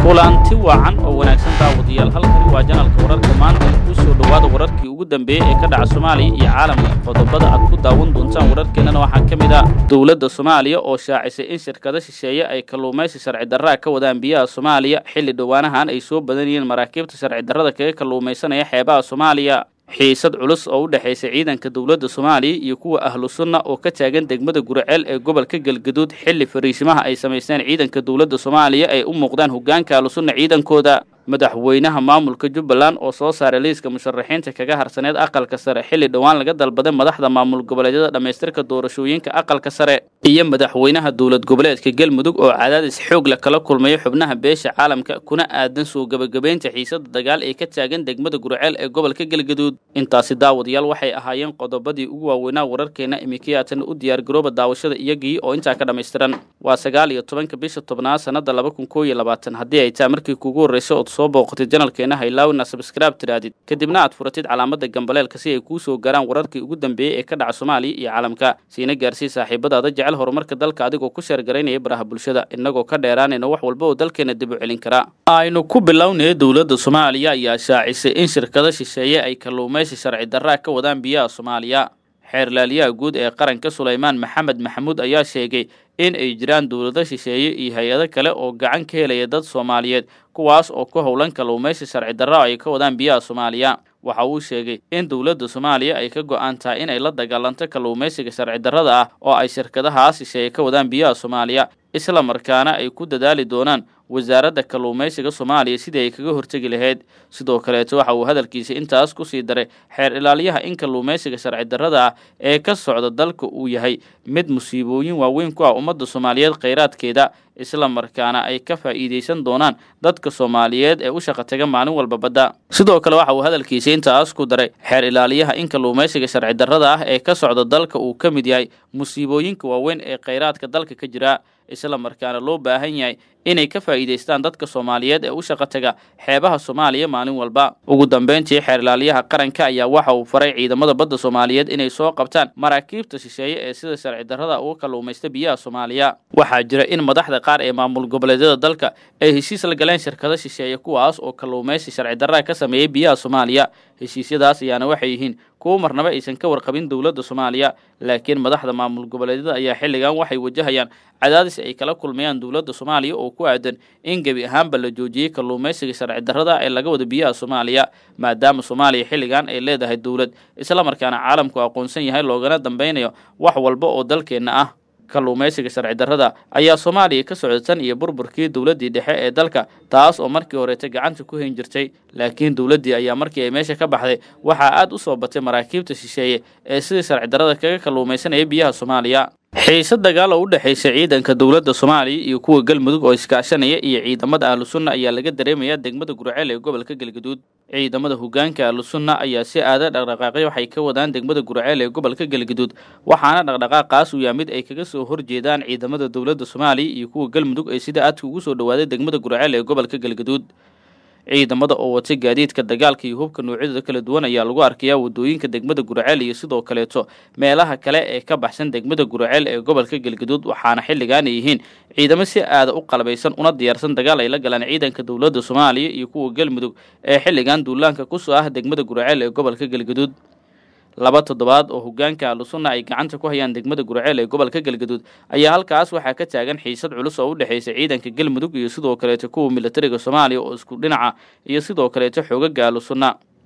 kulanti wacan oo wanaagsan daawadayaal halkani waa janalka wararka maanta kuu soo dhowaada wararkii ugu dambeeyey ee ka dhaca soomaaliya iyo caalamka qodobada aad ku daawan doontaan wararkeennana waxaa ka mid ah dowladda soomaaliya oo shaacisay in shirkado shisheeye ay kalluumaysi sharci darraa ka wadaan biyaha soomaaliya xilli dhowaanahan ay soo badan yihiin maraakiibta sharci darrada kaga kalluumaysanaya xeebaha soomaaliya xiisad culus oo u dhexaysa ciidanka dowladda soomaaliya iyo kuwa ahlu sunna oo ka taagan degmada guriceel ee gobolka galgaduud xilli fariisimaha ay samaysteen ciidanka dowladda soomaaliya ay u muuqdaan hoggaanka ahlu sunna ciidankooda madaxweynaha maamulka jubbaland oo soo saaray liiska musharaxiinta kaga harsaneed aqalka sare xilli dhowaan laga dalbaday madaxda maamul goboleedyada dhammaystirka doorashooyinka aqalka sare iyo madaxweynaha dowlad goboleedka galmudug oo cadaadis xoog la kala kulmaya xubnaha beesha caalamka kuna aadan soo gebagabeynta xiisada dagaal ee ka taagan degmada gurceel ee gobolka galgaduud intaasi daawadayaal waxay ahaayeen qodobadii ugu waaweynaa wararkeena imikiyaatan u diyaargarooba daawashada iyagii oo intaa ka dhammaystiran waa sagaal iyo tobanka bisha tobnaad sanada laba kun koo iyo labaatan haddii ay taa markii kugu horreysa ood soo booqatid janalkeena haylaawina sabskraib tiraadid kadibna aad furatid calaamada gambaleelka si ay kuu soo gaaraan wararkii ugu dambeeyey ee ka dhaca soomaaliya iyo caalamka siina gaarsii saaxiibadaada jecel horumarka dalka adigoo ku sheergaraynaya baraha bulshada innagoo ka dheeraanayna wax walba oo dalkeena dib u celin karaa aynu ku bilownaya dowladda soomaaliya ayaa shaacisay in shirkado shisheeye ay kalluumaysi sharci darraa ka wadaan biyaha soomaaliya xeerlaaliyaha guud ee qaranka sulaymaan maxamed maxamuud ayaa sheegay in ay jiraan dowlado shisheeye iyo hay-ado kale oo gacan ka helaya dad soomaaliyeed kuwaas oo ku howlan kalluumaysi sharci darra ay ka wadaan biyaha soomaaliya waxa uu sheegay in dowladda soomaaliya ay ka go-aan tahay in ay la dagaalanto kalluumaysiga sharci darrada ah oo ay shirkadahaas shisheeye ka wadaan biyaha soomaaliya isla markaana ay ku dadaali doonaan wasaaradda kalluumaysiga soomaaliya sidii ay kaga hortegi lahayd sidoo kaleeto waxa uu hadalkiisa intaas ku sii daray xeer ilaaliyaha in kalluumaysiga sharci darrada ah ee ka socda dalka uu yahay mid musiibooyin waaweyn ku ah ummadda soomaaliyeed khayraadkeeda isla markaana ay ka faa'iidaysan doonaan dadka soomaaliyeed ee u shaqa taga maalin walba badda sidoo kale waxa uu hadalkiisa intaas ku daray xeer ilaaliyaha in kalluumaysiga sharci darrada ah ee ka socda dalka uu ka mid yahay musiibooyinka waaweyn ee khayraadka dalka ka jira isla markaana loo baahan yahay inay ka faa'iidaystaan dadka soomaaliyeed ee u shaqa taga xeebaha soomaaliya maalin walba ugu dambeyntii xeer ilaaliyaha qaranka ayaa waxa uu faray ciidamada badda soomaaliyeed inay soo qabtaan maraakiibta shisheeye ee sida sharci darrada uga kalluumaysta biyaha soomaaliya waxaa jira in madaxda qaar ee maamul goboleedyada dalka ay heshiis la galeen shirkado shisheeye kuwaas oo kalluumaysi sharci darraa ka sameeyey biyaha soomaaliya heshiisyadaas ayaana waxay yihiin kuwo marnaba aysan ka warqabin dowladda soomaaliya laakiin madaxda maamul goboleedyada ayaa xilligan waxay wajahayaan cadaadis ay kala kulmayaan dowladda soomaaliya oo ku aadan in gebi ahaanba la joojiyey kalluumaysiga sharci darrada ee laga wada biyaha soomaaliya maadaama soomaaliya xilligan ay leedahay dowlad isla markaana caalamku aqoonsan yahay loogana dambeynayo wax walba oo dalkeenna ah kalluumaysiga sharci darrada ayaa soomaaliya ka socda tan iyo burburkii dowladdii dhexe ee dalka taas oo markii horeeta gacanta ku hayn jirtay laakiin dowladdii ayaa markii ay meesha ka baxday waxaa aad u soo batay maraakiibta shisheeye ee sidii sharci darrada kaga kalluumaysanaya biyaha soomaaliya xiise dagaal oo u dhexaysa ciidanka dowladda soomaaliya iyo kuwa galmudug oo iskaashanaya iyo ciidamada ahlu sunna ayaa laga dareemayaa degmada gurceel ee gobolka galgaduud ciidamada hoggaanka ahlu sunna ayaa si aada dhaqdhaqaaqyo waxay ka wadaan degmada gurceel ee gobolka galgaduud waxaana dhaqdhaqaaqaas uu yahay mid ay kaga soo horjeedaan ciidamada dowladda soomaaliya iyo kuwa galmudug ee sida aadka ugu soo dhawaaday degmada gurceel ee gobolka galgaduud ciidamada oo watay gaadiidka dagaalka iyo hubka noocyadooda kala duwan ayaa lagu arkayaa wadooyinka degmada gurceel iyo sidoo kaleeto meelaha kale ee ka baxsan degmada gurceel ee gobolka galgaduud waxaana xilligan ay yihiin ciidamo si aada u qalbaysan una diyaarsan dagaal ay la galaan ciidanka dowladda soomaaliya iyo kuwa galmudug ee xilligan duulaanka kusoo ah degmada gurceel ee gobolka galgaduud laba toddobaad oo hoggaanka ahlusunna ay gacanta ku hayaan degmada gurceel ee gobolka galgaduud ayaa halkaas waxaa ka taagan xiisad culus oo u dhexaysa ciidanka galmudug iyo sidoo kaleeto kuwa militariga soomaaliya oo isku dhinaca iyo sidoo kaleeto xoogaga ahlusunna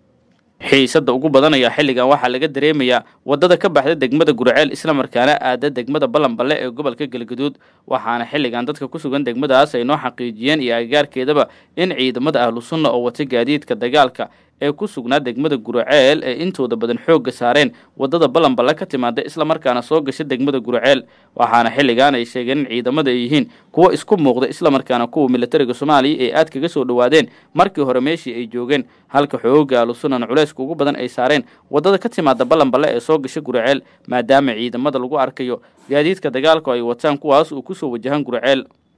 xiisadda ugu badan ayaa xilligan waxaa laga dareemayaa waddada ka baxda degmada gurceel isla markaana aada degmada ballanballe ee gobolka galgaduud waxaana xilligan dadka ku sugan degmadaas ay noo xaqiijiyeen iyo agagaarkeedaba in ciidamada ahlu sunna oo wata gaadiidka dagaalka ee ku sugnaa degmada gurceel ee intooda badan xoogga saareen waddada ballanballe ka timaada isla markaana soo gasha degmada gurceel waxaana xilligan ay sheegeen in ciidamada ay yihiin kuwo isku muuqda isla markaana kuwa militariga soomaaliya ee aad kaga soo dhowaadeen markii hore meeshii ay joogeen halka xooga ahlusunnan culayska ugu badan ay saareen waddada ka timaada ballanballe ee soo gasha gurceel maadaama ciidamada lagu arkayo gaadiidka dagaalku ay wataan kuwaas uu kusoo wajahan gurceel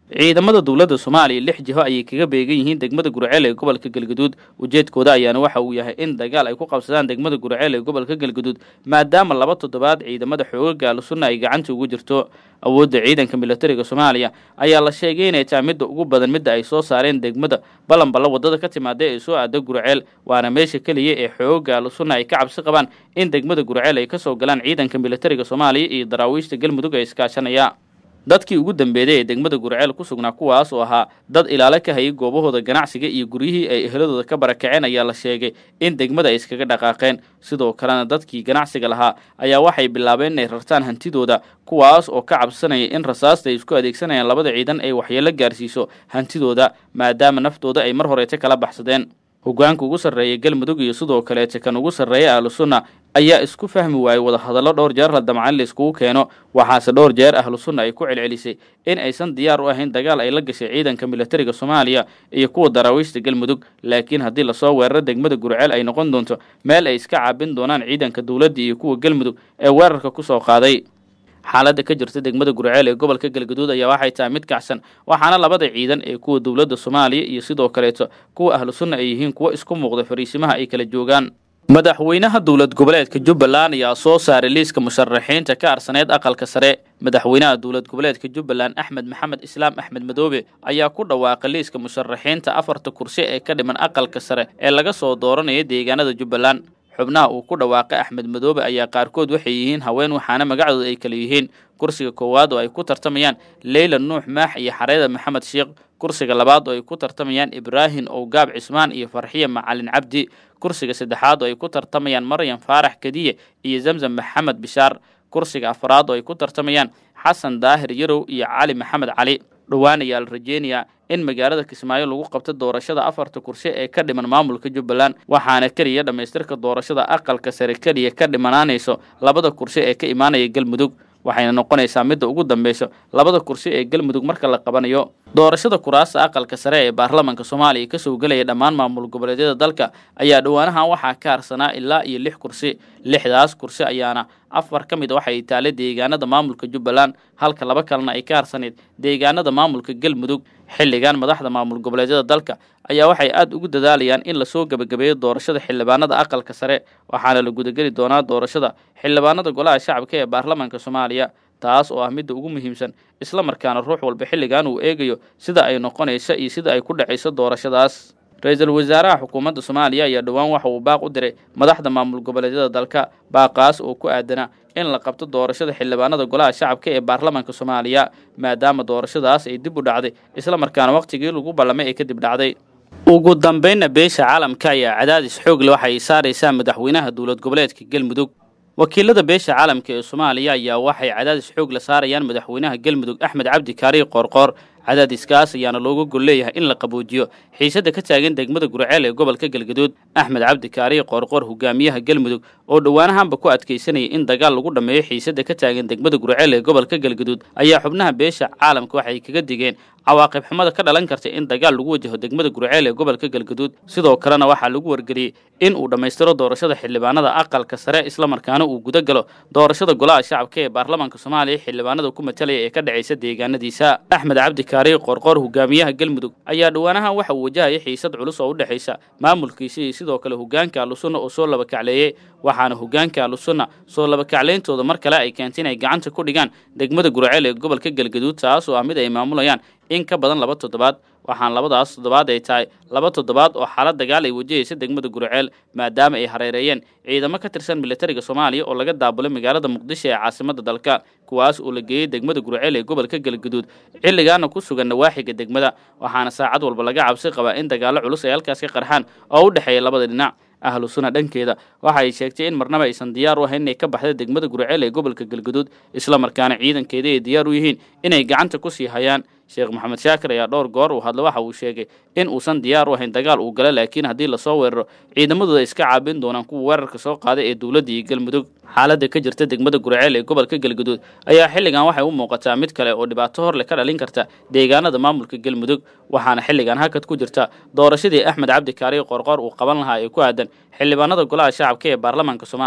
ciidamada dowladda soomaaliya lix jiho ayay kaga beegan yihiin degmada gurceel ee gobolka galgaduud ujeedkooda ayaana waxa uu yahay in dagaal ay ku qabsadaan degmada gurceel ee gobolka galgaduud maadaama laba toddobaad ciidamada xoogaga ahlusunna ay gacanta ugu jirto awoodda ciidanka militariga soomaaliya ayaa la sheegay inay tahay midda ugu badan midda ay soo saareen degmada balanballa waddada ka timaada ee soo aada gurceel waana meesha keliya ee xoogaga ahlusunna ay ka cabsi qabaan in degmada gurceel ay ka soo galaan ciidanka militariga soomaaliya iyo daraawiishta galmudug ee iskaashanaya dadkii ugu dambeeyday ee degmada gurceel ku sugnaa kuwaas oo ahaa dad ilaalo ka hayay goobahooda ganacsiga iyo guryihii ay eheladooda ka barakaceen ayaa la sheegay in degmada ay iskaga dhaqaaqeen sidoo kalena dadkii ganacsiga lahaa ayaa waxay bilaabeen inay rartaan hantidooda kuwaas oo ka cabsanaya in rasaasta ay isku adeegsanayaan labada ciidan ay waxyeelo gaarsiiso hantidooda maadaama naftooda ay mar horeeta kala baxsadeen hogaanka ugu sarreeya galmudug iyo sidoo kaleeta kan ugu sarreeya ahlusunna ayaa isku fahmi waayey wadahadallo dhowr jeer la damcan la iskugu keeno waxaase dhowr jeer ahlusunna ay ku celcelisay in aysan diyaar u ahayn dagaal ay la gashay ciidanka militariga soomaaliya iyo kuwa daraawiishta galmudug laakiin haddii lasoo weeraro degmada gurceel ay noqon doonto meel ay iska caabin doonaan ciidanka dowladda iyo kuwa galmudug ee weerarka ku soo qaaday xaaladda ka jirta degmada gurceel ee gobolka galgaduud ayaa waxay tahay mid kacsan waxaana labada ciidan ee kuwa dowladda soomaaliya iyo sidoo kaleeto kuwa ahlu sunna ay yihiin kuwo isku muuqda fariisimaha ay kala joogaan madaxweynaha dowlad goboleedka jubbaland ayaa soo saaray liiska musharaxiinta ka arsaneyd aqalka sare madaxweynaha dowlad goboleedka jubbaland axmed maxamed islaam axmed madoobe ayaa ku dhawaaqay liiska musharaxiinta afarta kursi ee ka dhiman aqalka sare ee laga soo dooranaya deegaanada jubbaland xubnaha uu ku dhawaaqay axmed madoobe ayaa qaarkood waxay yihiin haween waxaana magacdooda ay kala yihiin kursiga koowaad oo ay ku tartamayaan leyla nuux maax iyo xareeda maxamed sheekh kursiga labaad oo ay ku tartamayaan ibraahim owgaab cismaan iyo farxiye macalin cabdi kursiga saddexaad oo ay ku tartamayaan maryam faarax kadiye iyo zamzam maxamed bishaar kursiga afraad oo ay ku tartamayaan xasan daahir yarow iyo cali maxamed cali dhowaan ayaa la rajeynayaa in magaalada kismaayo lagu qabto doorashada afarta kursi ee ka dhiman maamulka jubbaland waxaana keliya dhammaystirka doorashada aqalka sare keliya ka dhimanaanayso labada kursi ee ka imaanaya galmudug waxayna noqonaysaa midda ugu dambeyso labada kursi ee galmudug marka la qabanayo doorashada kuraasta aqalka sare ee baarlamaanka soomaaliya kasoo gelaya dhammaan maamul goboleedyada dalka ayaa dhowaanahan waxaa ka harsanaa ilaa iyo lix kursi lixdaas kursi ayaana afar ka mid a waxay taale deegaanada maamulka jubbaland halka laba kalena ay ka harsanayd deegaanada maamulka galmudug xilligan madaxda maamul goboleedyada dalka ayaa waxay aada ugu dadaalayaan in lasoo gebagabeeyo doorashada xildhibaanada aqalka sare waxaana la gudageli doonaa doorashada xildhibaanada golaha shacabka ee baarlamaanka soomaaliya taas oo ah midda ugu muhiimsan isla markaana ruux walba xilligan uu eegayo sida ay noqonayso iyo sida ay ku dhacayso doorashadaas ra-iisul wasaaraha xukuumadda soomaaliya ayaa dhowaan waxa uu baaq u diray madaxda maamul goboleedyada dalka baaqaas oo ku aadanaa in la qabto doorashada xildhibaanada golaha shacabka ee baarlamaanka soomaaliya maadaama doorashadaas ay dib u dhacday isla markaana wakhtigii lagu ballamay ay kadib dhacday ugu dambeynna beesha caalamka ayaa cadaadis xoog leh waxay saaraysaa madaxweynaha dowlad goboleedka galmudug wakiilada beesha caalamka ee soomaaliya ayaa waxay cadaadis xoog la saarayaan madaxweynaha galmudug axmed cabdi kaariy qoorqoor cadaadiskaas ayaana looga gol leeyahay in la qaboojiyo xiisadda ka taagan degmada gurceel ee gobolka galgaduud axmed cabdi kaariy qoorqoor hogaamiyaha galmudug oo dhowaanahanba ku adkaysanayay in dagaal lagu dhammeeyo xiisadda ka taagan degmada gurceel ee gobolka galgaduud ayaa xubnaha beesha caalamka waxay kaga digeen cawaaqib xumada ka dhalan karta in dagaal lagu wajaho degmada gurceel ee gobolka galgaduud sidoo kalena waxaa lagu wargeliyey in uu dhammaystiro doorashada xildhibaanada aqalka sare islamarkaana uu guda galo doorashada golaha shacabka ee baarlamaanka soomaaliya xildhibaanada ku matalaya ee ka dhacaysa deegaanadiisa axmed cabdi kaariy qoorqoor hogaamiyaha galmudug ayaa dhowaanahan waxa uu wajahaya xiisad culus oo u dhexaysa maamulkiisa iyo sidoo kale hogaanka ahlusunna oo soo laba kacleeyey waxaana hogaanka ahlusunna soo laba kaclayntooda mar kale ay keentay inay gacanta ku dhigaan degmada gurceel ee gobolka galgaduud taas oo ah mid ay maamulayaan in ka badan laba toddobaad waxaan labadaas toddobaad ay tahay laba toddobaad oo xaalad dagaal ay wajahaysa degmada gurceel maadaama ay hareereeyeen ciidamo ka tirsan militariga soomaaliya oo laga daabulay magaalada muqdisho ee caasimada dalka kuwaas oo la geeyey degmada gurceel ee gobolka galgaduud xilligaana ku sugan nawaaxiga degmada waxaana saacad walba laga cabsi qabaa in dagaallo culus ay halkaas ka qarxaan oo u dhexeeya labada dhinac ahlu sunna dhankeeda waxa ay sheegtay in marnaba aysan diyaar u ahayn inay ka baxda degmada gurceel ee gobolka galgaduud islamarkaana ciidankeeda ay diyaar u yihiin inay gacanta ku sii hayaan sheekh maxamed shaakir ayaa dhowr goor uu hadla waxa uu sheegay in uusan diyaar u ahayn dagaal uu galo laakiin haddii lasoo weeraro ciidamadooda iska caabin doonaan kuwa weerarka soo qaaday ee dowladda iyo galmudug xaaladda ka jirta degmada gurceel ee gobolka galgaduud ayaa xilligan waxay u muuqataa mid kale oo dhibaato horle ka dhalin karta deegaanada maamulka galmudug waxaana xilligan hakad ku jirta doorashadii axmed cabdi kaariy qorqoor uu qaban lahaa ee ku aadan xildhibaanada golaha shacabka ee baarlamaanka soomaaliya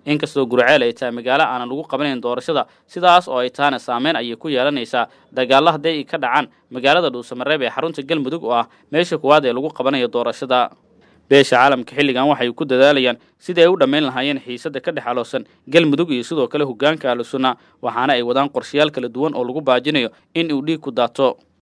inkastoo gurceel ay tahay magaalo aanan lagu qabanayn doorashada sidaas oo ay tahana saameyn ayay ku yeelanaysaa dagaallo hadday ay ka dhacaan magaalada dhuusamareeb ee xarunta galmudug oo ah meesha kuwaad ee lagu qabanayo doorashada beesha caalamka xilligan waxay ku dadaalayaan sidii ay u dhammayn lahaayeen xiisadda ka dhex aloosan galmudug iyo sidoo kale hoggaanka ahlusunna waxaana ay wadaan qorshayaal kala duwan oo lagu baajinayo in uu dhiig ku daato